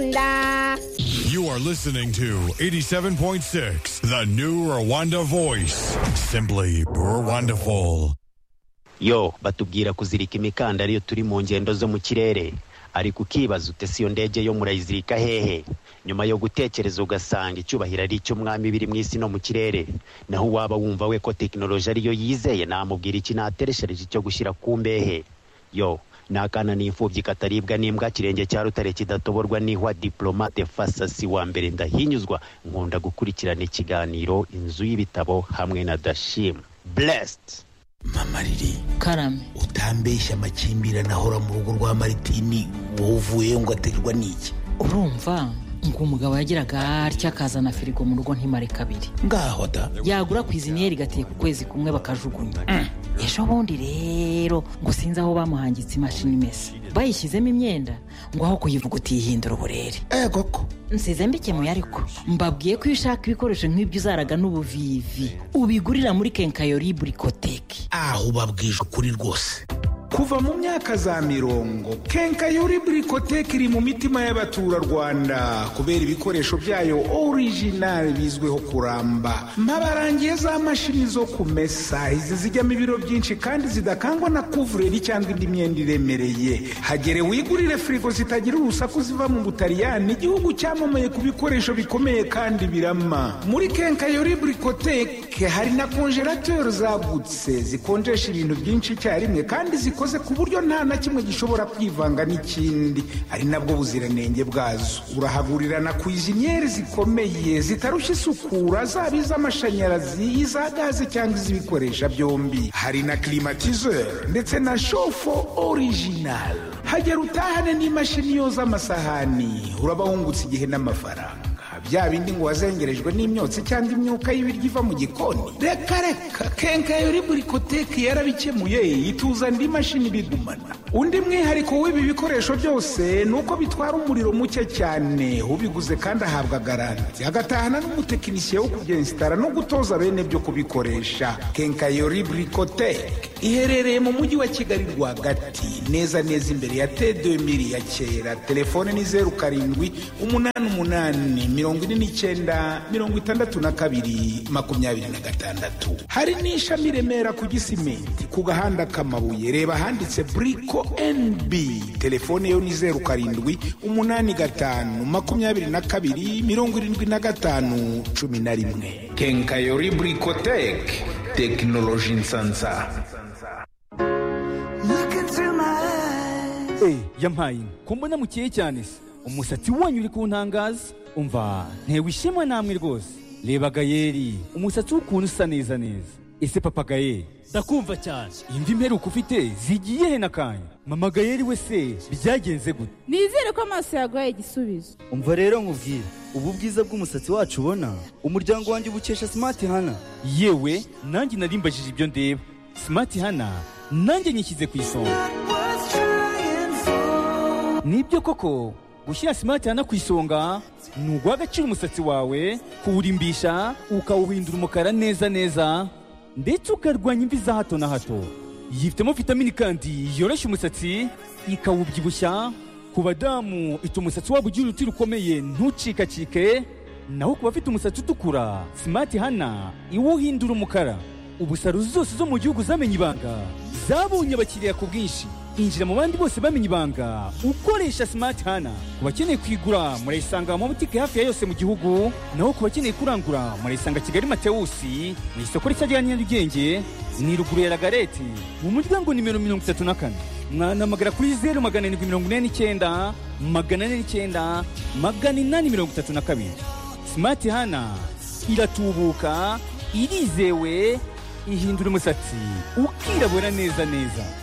secunda. You are listening to 87.6, the new Rwanda voice. Simply Rwandaful. yo batubwira kuzirika imikandara iyo turi mu ngendo zo mu kirere ariko ukibaza utese iyo ndege yo murayizirika hehe nyuma yo gutekereza ugasanga icyubahiro ari icy'umwami biri mu isi no mu kirere naho waba wumva we ko tekinoloji ariyo yizeye namubwira iki natereshereje icyo gushyira ku mbehe yo ni akana n'imfubyi kataribwa n'imbwa kirenge cya rutare kidatoborwa n'ihwa diplomate fasasi wa mbere ndahinyuzwa nkunda gukurikirana ikiganiro inzu y'ibitabo hamwe na dashim blessed mama riri karame utambeshya amakimbirane ahora mu rugo rwa maritini wowe uvuyeyo ngo aterwa n'iki urumva ngo umugabo yagiraga atya akazana firigo mu rugo ntimare kabiri ngaho da yagura ku iziniyeri igateka ukwezi kumwe bakajugunya ejo bundi rero ngo sinzi aho bamuhangitse imashini imesa bayishyizemo imyenda ngo aho kuyivuguta yihindura uburere eh koko nsize mbikemuye ariko mbabwiye ko iyo ushaka ibikoresho nk'ibyo uzaraga n'ubuvivi ubigurira muri kenkayori burikoteki aho ubabwije ukuri rwose kuva mu myaka za mirongo kenkayori burikoteke iri mu mitima y'abaturarwanda kubera ibikoresho byayo orijinali bizwiho kuramba mpabarangiye za mashini zo kumesa izi zijyamo ibiro byinshi kandi zidakangwa na kuvureri cyangwa indi myenda iremereye hagere wigurire firigo zitagira urusaku ziva mu butaliyani igihugu cyamamaye ku bikoresho bikomeye kandi birama muri kenkayori burikoteke hari na konjerateri zagutse zikonjesha ibintu byinshi icyarimwe kandi zikora zikoze ku buryo nta na kimwe gishobora kwivanga n'ikindi ari nabwo buziranenge bwazo urahagurira na kwiziniyeri zikomeye zitarushya isukura zaba iz'amashanyarazi iza gaze cyangwa iz'ibikoresha byombi hari na kirimatizeri ndetse na shofo orijinali hagera utahane n'imashini yoza amasahani urabahungutse igihe n'amafaranga bya bindi ngo wazengerejwe n'imyotsi cyangwa imyuka y'ibiryo iva mu gikoni reka reka kenkayori burikoteki yarabikemuye ituza andi mashini bigumana undi mwihariko w'ibi bikoresho byose ni uko bitwara umuriro muke cyane ubiguze kandi ahabwa garanti agatahana n'umutekinisiye wo kubyensitara no gutoza bene byo kubikoresha kenkayori burikoteki iherereye mu mujyi wa kigali rwagati neza neza imbere ya t2000 ya kera telefone ni zeru karindwi umunani umunani mirongo mirongo ine n'icyenda mirongo itandatu na kabiri makumyabiri na gatandatu hari n'ishami remera ku gisimenti ku gahanda k'amabuye reba ahanditse buriko nb telefone yo ni zeru karindwi umunani gatanu makumyabiri na kabiri mirongo irindwi na gatanu cumi na rimwe kenkayori burikoteke tekinoloji nsanza Eh, yampaye inka. ko mbona mukeye cyane se umusatsi wanyu uri kuntangaza umva ntewe ishema namwe rwose reba gayeri umusatsi w'ukuntu usa neza neza ese papa gayeri ndakumva cyane imvi imperuka ufite zigiye he nakanya mama gayeri we se byagenze gute nizere ko amaso yaguhaye igisubizo umva rero nkubwire ubu bwiza bw'umusatsi wacu ubona umuryango wanjye ubukesha simati hana yewe nanjye narimbajije ibyo ndeba simati hana nanjye nyishyize ku isonga nibyo koko gushyira simati hana ku isonga ni uguha agaciro umusatsi wawe kuwurimbisha ukawuhindura umukara neza neza ndetse ukarwanya imvi za hato na hato yifitemo vitamini kandi yoroshya umusatsi ikawubyibushya ku badamu ituma umusatsi wabo ugira uruti rukomeye ntucikacike naho ku bafite umusatsi utukura simati hana iwuhindura umukara ubusaro zose zo mu gihugu zamenye ibanga zabonye abakiriya ku bwinshi injira mu bandi bose bamenye ibanga ukoresha simati hana ku bakeneye kwigura murayisanga mu mabutike hafi ya yose mu gihugu naho ku bakeneye kurangura murayisanga kigali matewusi mu isoko rishya rya nyarugenge ni ruguru ya ragareti mu muryango nimero mirongo itatu na kane mwanamagara kuri zeru magana arindwi mirongo ine n'icyenda magana ane n'icyenda magana inani mirongo itatu na kabiri simati hana iratubuka irizewe ihindura umusatsi ukirabura neza neza